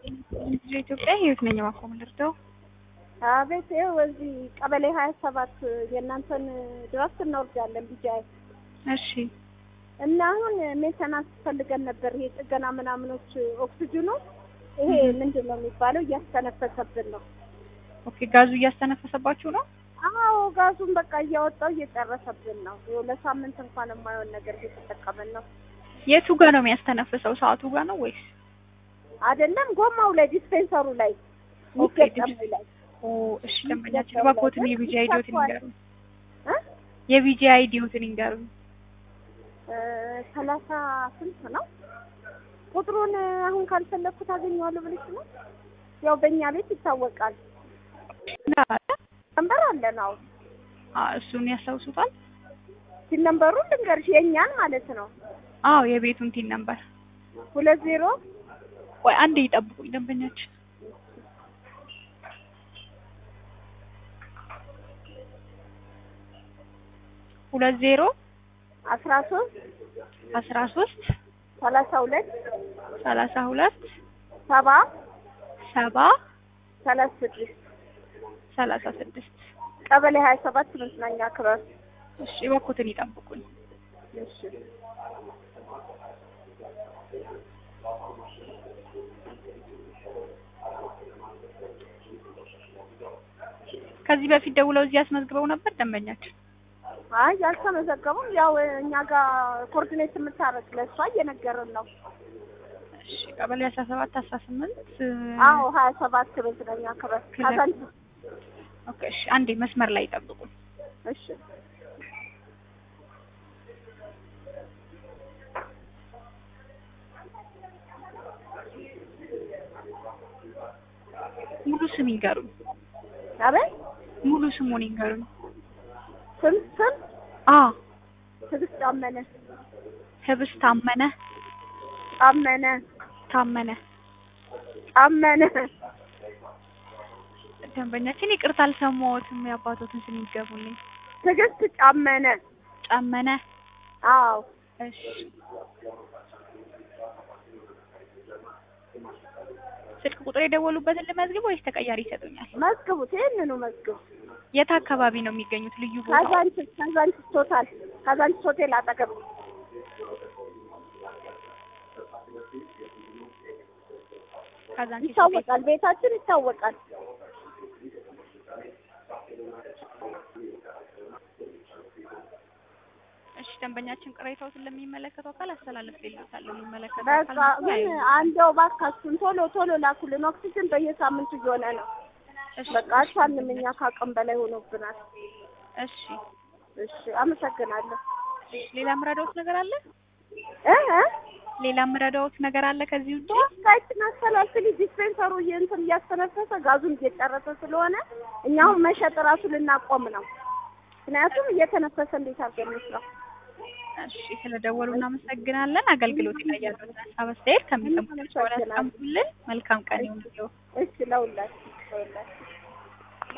ኢትዮጵያ ህይወት ነኝ ማቆም ልርዳው። አቤት ይኸው እዚህ ቀበሌ ሀያ ሰባት የእናንተን ድረስ እናወርዳለን ቢጃይ እሺ እና አሁን ሜንተናንስ ፈልገን ነበር። ይሄ ጥገና ምናምኖች ኦክሲጅኑ ይሄ ምንድን ነው የሚባለው እያስተነፈሰብን ነው። ኦኬ ጋዙ እያስተነፈሰባችሁ ነው? አዎ ጋዙን በቃ እያወጣው እየጨረሰብን ነው። ይኸው ለሳምንት እንኳን የማይሆን ነገር እየተጠቀምን ነው። የቱ ጋር ነው የሚያስተነፍሰው? ሰዓቱ ጋር ነው ወይስ? አይደለም ጎማው ላይ ዲስፔንሰሩ ላይ ኦኬ ሚገጠሙ ላይ ኦ እሺ ደንበኛችን እባክዎትን የቪጂ አይዲዎትን ይንገሩኝ። እ የቪጂ አይዲዎትን ይንገሩኝ። እ ሰላሳ ስንት ነው ቁጥሩን አሁን ካልፈለግኩት አገኘዋለሁ ብለሽ ነው? ያው በእኛ ቤት ይታወቃል። ነንበር አለን። አዎ አ እሱን ያስታውሱታል? ሲል ነንበሩን ልንገርሽ የእኛን ማለት ነው። አዎ የቤቱን ቲን ነበር። ሁለት ዜሮ ቆይ አንዴ ይጠብቁኝ ደንበኛችን ሁለት ዜሮ አስራ ሶስት አስራ ሶስት ሰላሳ ሁለት ሰላሳ ሁለት ሰባ ሰባ ሰላሳ ስድስት ሰላሳ ስድስት ቀበሌ ሀያ ሰባት መዝናኛ ክበብ። እሺ እባክዎትን ይጠብቁኝ። እሺ ከዚህ በፊት ደውለው እዚህ አስመዝግበው ነበር ደንበኛችን? አይ ያልተመዘገቡም ያው እኛ ጋር ኮኦርዲኔት የምታረግ ለእሷ እየነገርን ነው። እሺ ቀበሌ አስራ ሰባት አስራ ስምንት አዎ ሀያ ሰባት መዝናኛ ክበብ ካዛንቺ። ኦኬ እሺ አንዴ መስመር ላይ ይጠብቁኝ። እሺ ሙሉ ስም ይንገሩኝ። አቤት ሙሉ ስሙን ይንገሩኝ። ስም ስም አ ትዕግስት ጫመነ ህብስ ታመነ ጫመነ ታመነ ጫመነ ደንበኛችን ይቅርታ አልሰማሁትም። የአባቶትን ስም ይገቡልኝ። ትዕግስት ጫመነ ጫመነ አዎ እሺ ስልክ ቁጥር የደወሉበትን ልመዝግብ ወይስ ተቀያሪ ይሰጡኛል? መዝግቡት ይህንኑ መዝግቡ የት አካባቢ ነው የሚገኙት? ልዩ ቦታ ካዛንቺስ ካዛንቺስ ቶታል ካዛንቺስ ሆቴል አጠገብ ካዛንቺስ ሆቴል። ይታወቃል ቤታችን ይታወቃል እሺ ደንበኛችን ቅሬታዎትን ለሚመለከተው አካል አስተላልፍልዎታለሁ። የሚመለከተው በቃ አካል ግን ያዩ። አንደው ባካችሁን ቶሎ ቶሎ ላኩልን ኦክሲጅን በየሳምንቱ እየሆነ ነው እሺ በቃ አልቻልንም እኛ ከአቅም በላይ ሆኖብናል እሺ እሺ አመሰግናለሁ እሺ። ሌላ ምረዳዎት ነገር አለ? እ እ ሌላ ምረዳዎት ነገር አለ ከዚህ ውጪ? ሶስታችን አስተላልፍልኝ ዲስፔንሰሩ እንትን እያስተነፈሰ ጋዙን እየጨረሰ ስለሆነ እኛ አሁን መሸጥ እራሱ ልናቆም ነው ምክንያቱም እየተነፈሰ እንዴት አድርገን እንስራው እሺ ስለደወሉ እናመሰግናለን። አገልግሎት ላይ ያሉትን ሀሳብ አስተያየት ከሚሰሙት ሰው ያስቀምጡልን። መልካም ቀን ይሁንልዎ። እሺ ለሁላችሁ ለሁላችሁ